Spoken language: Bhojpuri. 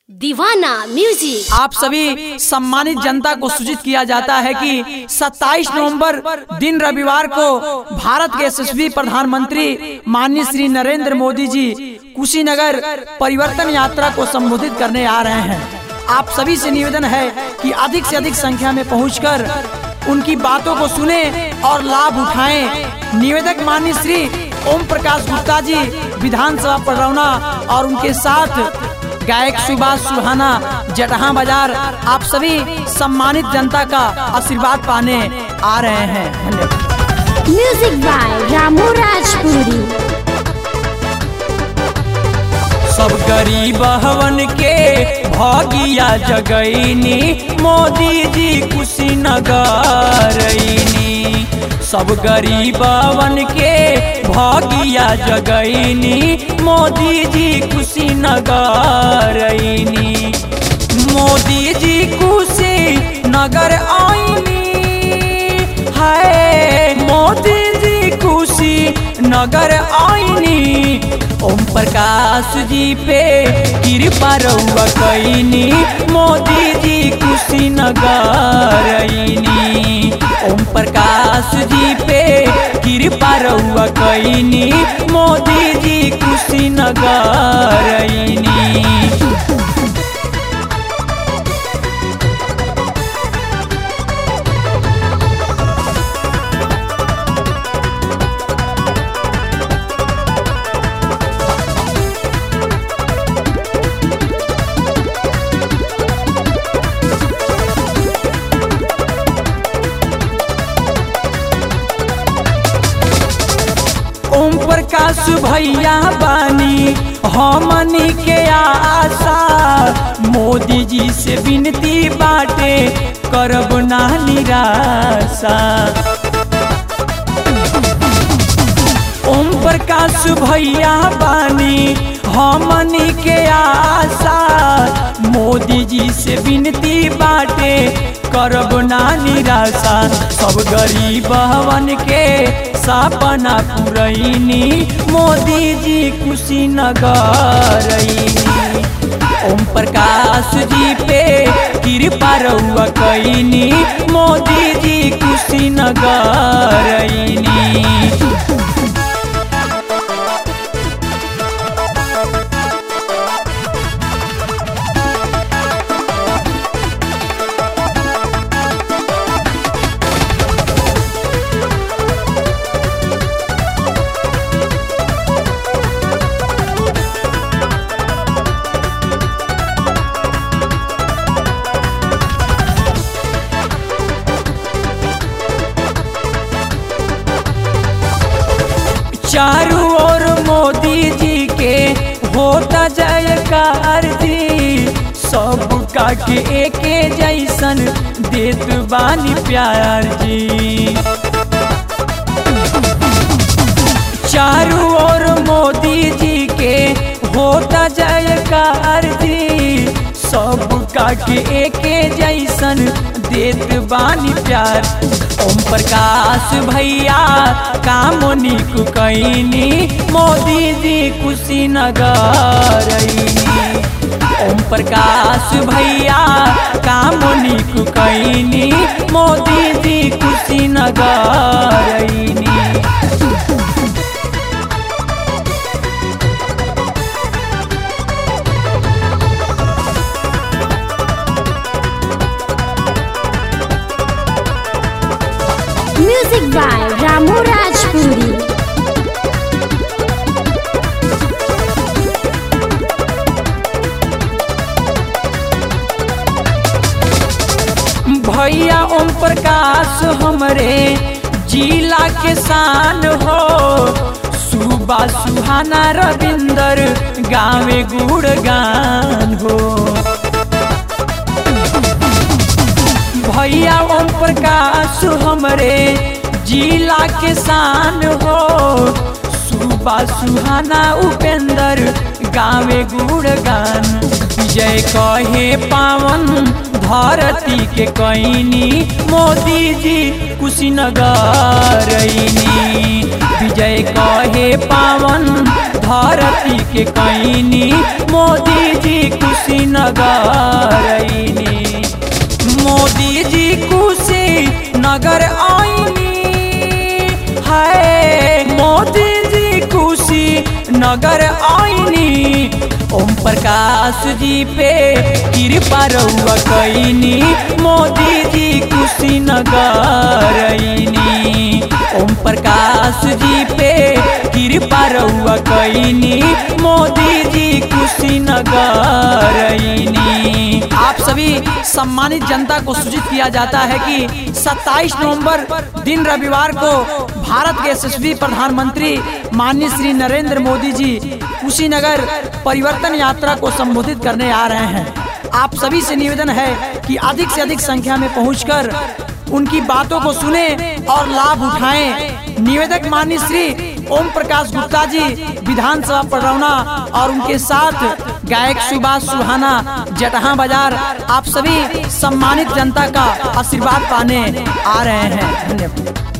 दीवाना म्यूजिक आप सभी सम्मानित जनता को सूचित किया जाता है कि 27 नवंबर दिन रविवार को भारत के यशस्वी प्रधानमंत्री माननीय श्री नरेंद्र मोदी जी कुशीनगर परिवर्तन यात्रा को संबोधित करने आ रहे हैं आप सभी से निवेदन है कि अधिक से अधिक संख्या में पहुंचकर उनकी बातों को सुने और लाभ उठाएं निवेदक माननीय श्री ओम प्रकाश गुप्ता जी विधानसभा पडरौना और उनके साथ गायक सुभाष सुहाना जटहा बाजार आप सभी सम्मानित जनता का आशीर्वाद पाने आ रहे हैं धन्यवाद म्यूजिक बाय रामू राजपुरी सब गरीब हवन के भगिया जगैनी मोदी जी कुशीनगर सब गरीब हवन के भगिया जगैनी मोदी जी कुशीनगर मोदी जी कुशीनगर आईनी है मोदी जी खुशी नगर आईनी ओम प्रकाश जी पे कृपा रउआ कैनी मोदी जी खुशी नगर आईनी ओम प्रकाश जी पे कृपा रउआ कैनी मोदी जी खुशी नगर आईनी ओम प्रकाश भैया बानी हमनी के आशा मोदी जी से विनती बाटे करब ना निराशा ओम प्रकाश भैया बानी हमनी के आशा मोदी जी से विनती बाटे करब ना निराशा सब गरीब हवन के सपना पुरैनी मोदी जी कुशीनगर ओम प्रकाश जी पे कृपा रउआ कैनी मोदी जी कुशीनगर चारों ओर मोदी जी के होता जयकार जी सब का के एके जैसन देत बानी प्यार जी चारों ओर मोदी जी के होता जयकार जी सब का के एके जैसन देत बानी प्यार ओम प्रकाश भैया कामनी कुकैनी मोदी जी कुशीनगर ओम प्रकाश भैया कामनी कुकैनी मोदी जी कुशीनगर म्यूजिक बाय रामू राजपुरी भैया ओम प्रकाश हमरे जिला के शान हो सुबह सुहाना रविंदर गावे गुड़गान हो भैया ओम प्रकाश हमरे जिला के शान हो सुबह सुहाना उपेंद्र गावे गुड़गान जय कहे पावन धरती के कैनी मोदी जी कुशीनगर रईनी विजय कहे पावन धरती के कैनी मोदी जी कुशीनगर रईनी मोदी जी कुशी नगर आईनी है मोदी जी खुशी नगर आईनी ओम प्रकाश जी पे कृपा रहुआ कैनी मोदी जी खुशी नगर आईनी ओम प्रकाश जी पे कृपा रहुआ कैनी मोदी जी खुशी नगर आईनी आप सभी सम्मानित जनता को सूचित किया जाता है कि 27 नवंबर दिन रविवार को भारत के यशस्वी प्रधानमंत्री माननीय श्री नरेंद्र मोदी जी कुशीनगर परिवर्तन यात्रा को संबोधित करने आ रहे हैं आप सभी से निवेदन है कि अधिक से अधिक संख्या में पहुंचकर उनकी बातों को सुने और लाभ उठाएं निवेदक माननीय श्री ओम प्रकाश गुप्ता जी विधानसभा पडरौना और उनके साथ गायक सुभाष सुहाना जटहा बाजार आप सभी सम्मानित जनता का आशीर्वाद पाने आ रहे हैं धन्यवाद